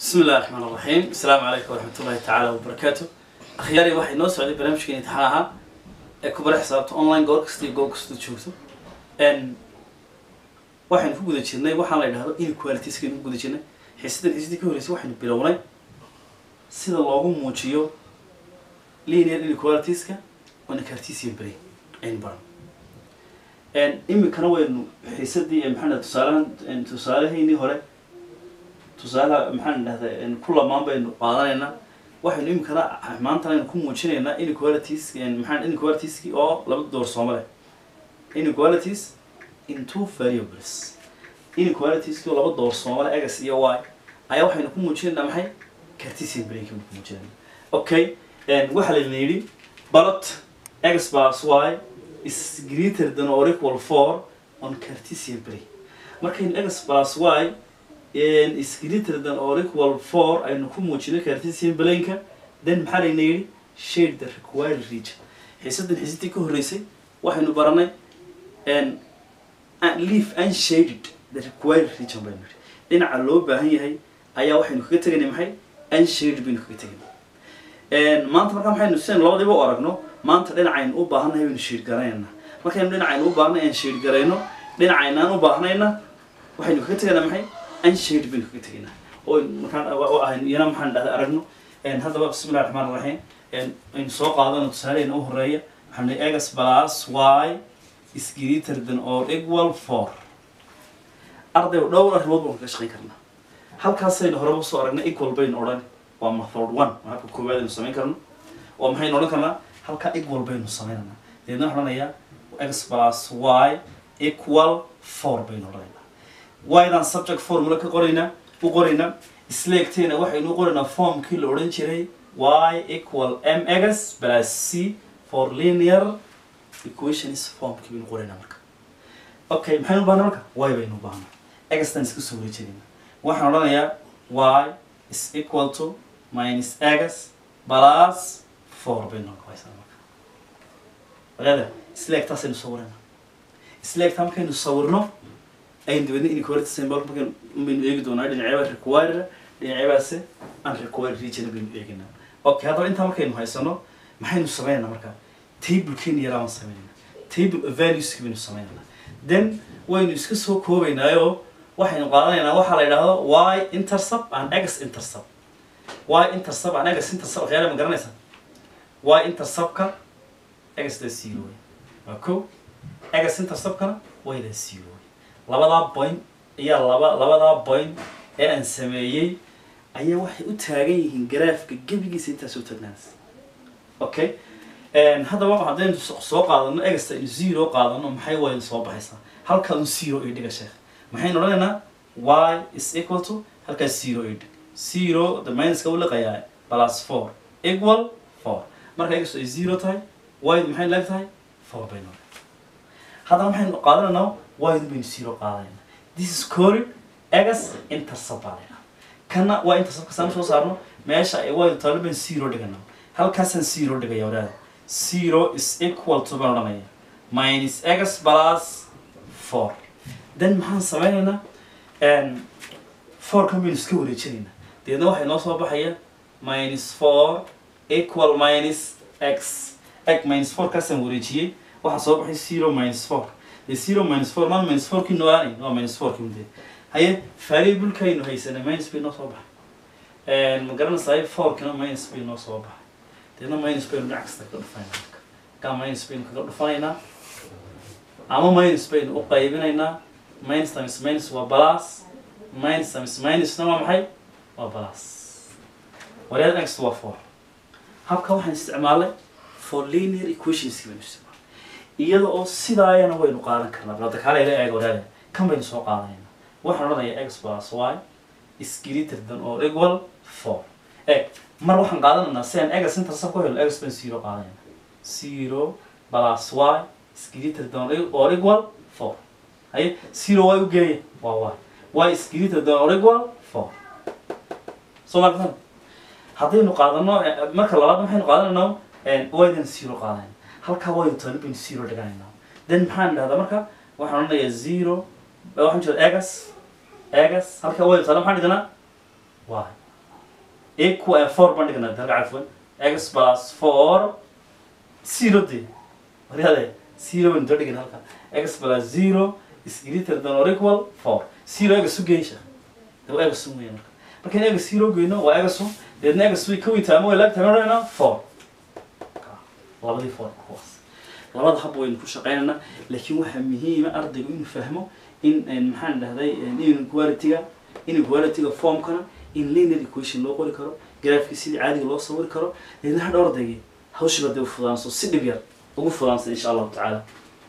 بسم الله الرحمن الرحيم السلام عليكم ورحمة الله تعالى وبركاته أخياري waxay noo socday barnaamijkeeni imtixaanaha ee ku bara xisaabta online goor kasta iyo goob kasta joogto n waxaynu ku guda jirnay waxaan la idhahdo inequalitieskaynu ku guda jirnay xiisadan xiisadii ka horreysay waxaynu bilownay sida loogu muujiyo linear inequalitieska oona cartesian brain aynu baran n iminkana waynu xiisadii ee maxaa tusaalahan tusaalahaynii hore tusaalaha maxaan dhahdaa ku lamaan baynu qaadanaynaa waxaynu iminkana maantana aynu ku muujinaynaa inequalities maxaan inequalitieskii oo laba doorsooma leh inequalities in two variables inequalitieskii oo laba doorsooma leh x iyo y ayaa waxaynu ku muujinaynaa maxay cartesian brainki baynu ku muujinaynaa okay waxaa layna yidhi balot x plus y is greater than or equal four on cartesian brain markaynu x plus y is greater than or equal four aynu ku muujino cartesian blanka then maxaa layna yidhi shade the required region xiisadan xiisadii ka horreysay waxaynu baranay leaf unshaded the required region baynu yidhi dhinaca loo baahan yahay ayaa waxaynu kaga tegaynay maxay unshaded baynu kaga tegaynay maanta markaa maxaynu sidan labadiiba u aragno maanta dhinacaynu u baahannahay baynu shade garanaynaa markaynu dhinacaynu u baahnay aan shade garayno dhinacaynaan u baahnayna waxaynu kaga tegaynaa maxay unshade baynu kaga tegaynaa oo markaan ahayn iyana maxaan dhahda aragno haddaba bismillahi raxmaan raxiim aynu soo qaadano tusaalehayna u horeeya waxaan nihi egas plus y is greater than or equal four ardayga dhowr arrimood baan kaga shaqayn karnaa halkaasaynu horeba soo aragnay equal baynu odhan waa method one waa habka koowaad aynu samayn karno oo maxaynu odhan karnaa halkaa equal baynu samaynanaa deedna waxaan odhanayaa x plus y equal four baynu odhanaynaa waydaan subject formula ka qoraynaa u qoraynaa isleegteena waxaynu u qoraynaa formkii la odhan jiray y equal m x plus c for linear equations formkii baynu qoraynaa marka okay maxaynu u baahnaa marka y baynu u baahnaa xtan iska soo wareejinayna waxaan odhanayaa y is equal to minus x plus four baynu noqonaysaa marka walaada isleegtaasaynu sawiraynaa isleegtaa markaynu sawirno aynu dibadna inequality symbol markaan baynu eegi doonaa dhinacyaba require dhinacyabaase aan require region baynu eeginaa okay haddaba intaa markaynu haysano maxaynu sameynaynaa markaa tablekeeni yaraa baan sameynayna table of valueski baynu sameynayna then waynu iska soo koobaynaayo waxaynu qaadanaynaa waxaa la yidhaahdo y intercept and x intercept y intercept and x intercept waxyaala ma garanaysaa y interceptka x da zero wey waa ko x interceptkana y da zero labadaa point ayaa laba labadaa point ee aan sameeyey ayaa waxay u taagan yihiin garaafka gebigiisa intaas u taagnaanaysa okay haddaba haddaynu soo qaadano egasta aynu zero qaadano maxay waynu soo baxaysaa halkaanu zero io dhiga sheekh maxaynu odhanaynaa y is equal to halkaas zero io dhig zero the minuska u liqayaa plus four equal four marka egasto ay zero tahay y maxay leeg tahay four baynu haddaba maxaynu qaadanaynaa waydu baynu zero qaadayna this is called egas intercept baa laydhaha kana waa intercept kasaan soo saarno meesha ay waydu taalo baynu zero dhigana halkaasaan zero dhigaya wadaada zero is equal to baan odhanaya minus egas plus four then maxaan sameynaynaa four kan baynu iska wareejinaynaa deedna waxay noo soo baxaya minus four equal minus x x minus four kaasaan wareejiyey waxaa soo baxay zero minus four zero minus four man minus four kii nooaanayn waa minus four kii mudee haye variablekaynu haysanay minus bay noo soo baxay ma garanaysaa fourkina minus bay noo soo baxay deedna minus baynu dhinac kasta kaga dhufanayna kaa minus baynu kaga dhufanaynaa ama minus baynu u qaybinaynaa minus times minus waa plus minus times minusna waa maxay waa plus wareer next waa four habka waxaan isticmaalay for linear equationski baynu isticmaalay iyada oo sidaayana waynu qaadan karnaa balada kaalayla eega wadaada kan baynu soo qaadanayna waxaan odhanayaa x plus y is greater than or equal four eg mar waxaan qaadanaynaa si aan egas intercept ku helo egas baan zero qaadanayna zero plus y is greater than or equal four haye zero y u geeya waa y y is greater than or equal four soo markan haddaynu qaadano marka labaad maxaynu qaadanaynaa ydan zero qaadanayna halkaa waynu taalo baynu zero dhiganaynaa then maxaan dhahdaa marka waxaan odhanayaa zero waxaan jeeda egas egas halkaa waynu taalo maxaan dhiganaa y equal four baan dhignaa dalka cafwan x plus four zero de waryaade zero baan doo dhigin halka x plus zero is greater than or equal four zero egas u geysha de waa egas un weya marka markaan egas zero geyno waa egas un deedna egas way ka weyntaa ama way laag tahay odhanayna four labadii four kuwaas labada hab waynu ku shaqeynaynaa laakiin waxaa muhiima ardaygu inuu fahmo in maxaan dhahday inequality-ga inequality-ga formkana in linear equation loo qori karo graafkii sidii caadiga loo sawiri karo deedna hadha ardaygii hawshiba dee u fudaanso si dhib yar ugu fudaansan insha allahu tacaala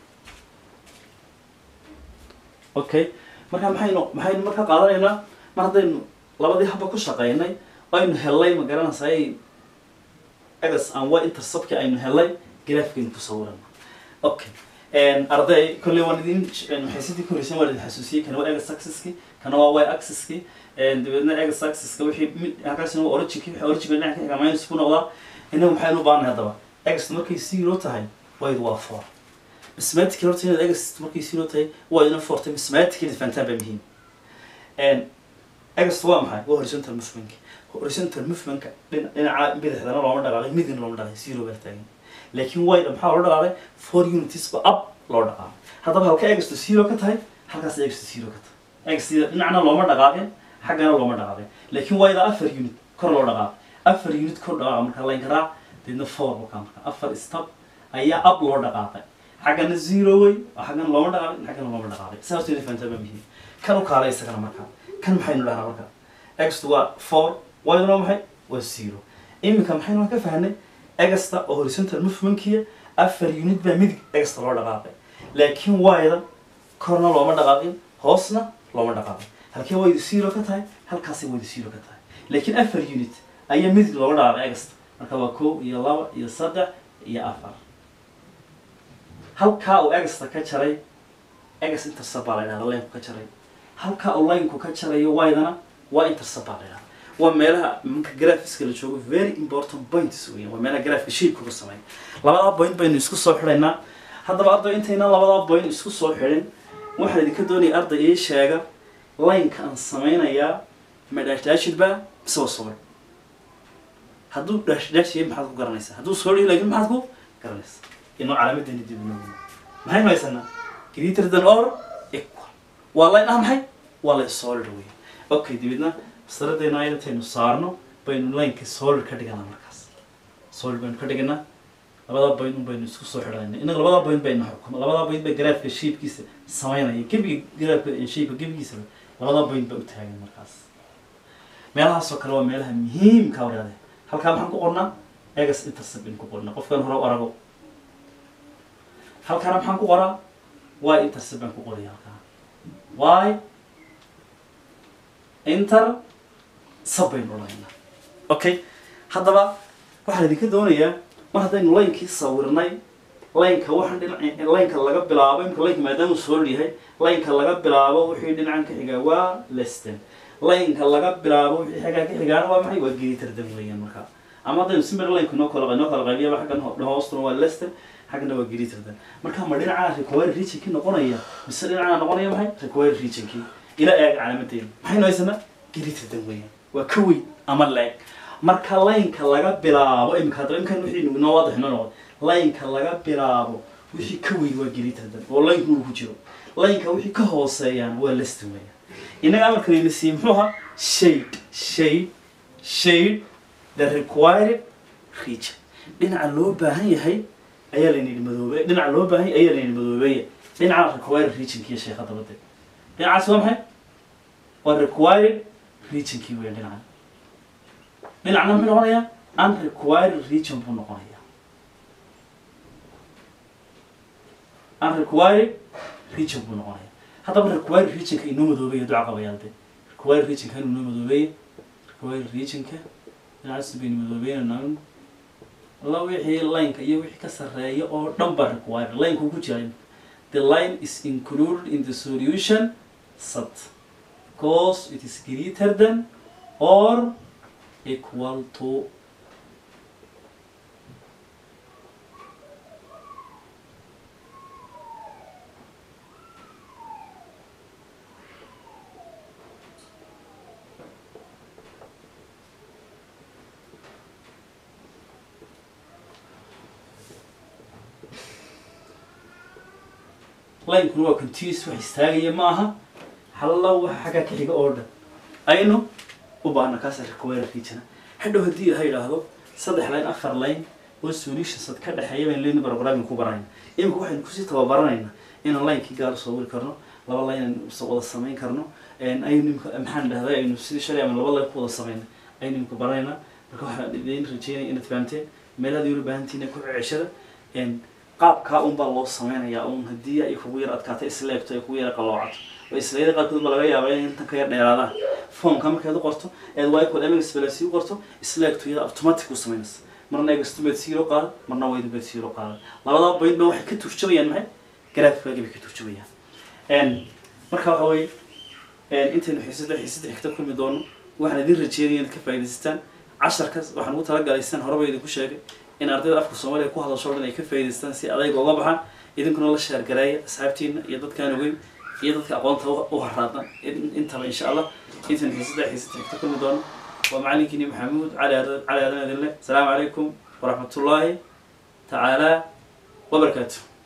okay marka maxaynu maxaynu marka qaadanaynaa mar haddaynu labadii habba ku shaqeynay aynu helay ma garanaysaay egas aan waa interceptki aynu helay graafkaynu ku sawirana okay arday kolley waan idin maxay sidii koreysan waan idin xasuusiyey kana waa egas axiski kana waa y axiski dabeedna egas axiska wixii mid halkaasina waa originki wixii originka dhinaca ka xiga minus ku noqdaa innagu maxaynu u baahanay haddaba egas markay zero tahay waydu waa four mathematical horta inaad egas markay zero tahay waa idina four tahay mathematical fahantaan baa muhiim egas waa maxay waa horizontal movement horizontal movementka dhinaca bidixdana looma dhaqaaqay midina looma dhaqaaqay zero baa taagan laakiin wayda maxaa loo dhaqaaqay four unities ba up loo dhaqaaqay haddaba halka egasto zero ka tahay halkaas egasto zero ka tahay egasta dhinacna looma dhaqaaqin xaggana looma dhaqaaqin laakiin wayda afar unit kor loo dhaqaaqay afar unit kor dhaqaaqa marka layn karaa deedna four wakaa marka afar step ayaa up loo dhaqaaqay xaggana zero way xaggana looma dhaqaaqin xaggana looma dhaqaaqin saas wayna fahantaa baa muhiim kan u kaalay isagana marka kan maxaynu dhahnaa marka egasta waa four wayduna waa maxay waa zero iminka maxaynu ka fahnay egasta oo horizontal movementkiya afar unit baa midig egasta loo dhaqaaqay laakiin wayda korna looma dhaqaaqin hoosna looma dhaqaaqin halkee waydu zero ka tahay halkaasay waydu zero ka tahay laakiin afar unit ayaa midig looga dhaqaaqay egasta marka waa kow iyo laba iyo saddex iyo afar halkaa uu egasta ka jaray egas intercept baa la yidhahda laynku ka jaray halkaa uu laynku ka jarayo waydana waa intercept baa la yidhahda waa meelaha marka graphiska la joogo very important points weeyaan waa meelaha graphika shape kuga sameeya labadaa point baynu isku soo xidhaynaa haddaba arday intayna labadaa point isku soo xidhin waxaan idinka doonaya arday ii sheega lineka aan sameynayaa ma dhaashdhaashidba mise waa sawir hadduu dhaashdhaashiya maxaad ku garanaysaa hadduu sawir laakiin maxaad ku garanaysaa inuu calaamadeeni dib inoo maxaynu haysanaa greater than or equal waa line ah maxay waa line solid weeyaan okay dibidna masaladeenna ayataynu saarno baynu lineka solid ka dhiganaa markaas solid baynu ka dhiganaa labadaa point un baynu isku soo xidhanayna innaga labadaa point baynu xukuma labadaa point bay graafka shapekiisa sameynaya gebiga graafka shapeka gebigiisaba labadaa point ba u taagan markaas meelahaasoo kale waa meelaha muhiimka waraade halkaa maxaan ku qornaa egas intercept baynu ku qornaa qofkan hore u arago halkaana maxaan ku qoraa y intercept baan ku qoraya halkaa y inter sab baynu odhanaynaa okay haddaba waxaan idinka doonayaa mar haddaynu laynkii sawirnay laynka waxaan dhinac laynka laga bilaabo imka laynka maadaama uu soo yahay laynka laga bilaabo wixii dhinacan ka xigaa waa leston laynka laga bilaabo wixii xagaa ka xigaana waa maxay waa greaterdan weeyaan marka ama haddaynu si mara laynka noo kala noo kala qaybiyaba xaggan hoostuna waa leston xaggana waa greaterdan marka ma dhinacaa require regionkii noqonaya mise dhinacaa noqonaya maxay require regionkii ila eeg calaamadeena maxaynu haysanaa greaterdan weeyaan waa ka weyn ama la-eg marka laynka laga bilaabo imika hadda imkan wixii noo waadax noo noqday laynka laga bilaabo wixii ka weyn waa greaterdan oo laynku uu ku jiro laynka wixii ka hooseeyaan waa leston weeyaan innaga amarkanayna siiyey muxuu ahaa shade shade shade the required region dhinaca loo baahan yahay ayaa laynidhi madoobe dhinaca loo baahan yahay ayaa laynidhi madoobeeya dhinaca required regionkiiyo sheekada bade dhinacaasi waa maxay waa required regionkii weeyaan dhinacan dhinacna muxuu noqonayaa unrequired region buu noqonayaa unrequired region buu noqonayaa haddaba required regionka inoo madoobeeya duca qabayaal de required regionka inuu inoo madoobeeya required regionka dhinacaas baynu madoobeynanaa la wixii lineka iyo wixii ka sarreeya oo dhan baa required lineka ku jira the line is included in the solution set because it is greater than or equal to linekuna waa continuous wax istaagaya ma aha halla waxa xaggaa ka xiga oo dhan aynu u baahna kaas require region hadhow haddii ilaha yidhaahdo saddex line afar line oo solutionsad ka dhexeeya baynu leeni programming ku barayna imika waxaynu kusii tababaranaynaa inaan linekii gaar usoo wiri karno laba line aynu wada samayn karno aynu imika maxaan dhahday aynu sidii shalay ama laba line ku wada samayna aynu imika baranaynaa marka waxaan idin rajeynaya inaad fahamteen meelaad yula baahantiina ku ceshada qaabkaa un baa loo sameynayaa un haddii ay kugu yar adkaato isleegto ay kugu yar qaloocato oo islayada qaarkood ba laga yaaba in intan ka yar dheeraadaan formka markaad u qorto eed wycod mxbelsi u qorto isleegto iyada automatic u samaynaysa marna egastumed zero qaada marna waydumed zero qaada labada point ba waxay ka turjumayaan maxay graafkaagi bay ka turjumayaan marka waxa weye intaynu xiisada xiisada xigta kulmi doono waxaan idin rajeynaya inaad ka faa'idaystaan casharkaas waxaan ugu talagalay sidaan horeba idinku sheegay in ardayda afka soomaaliya ku hadasho o dhan ay ka faa'idaystaan si adayga uga baxaan idinkuna la sheergareeya asxaabtiina iyo dadkaan ogeyn iyo dadka aqoonta u haraadan intaba insha allah intaynu xiisada xiisada xigta kulmi doono waa macalinkiini maxamuud cali cali aadan idinle asalaamu calaykum waraxmatullaahi tacaala wabarakaatu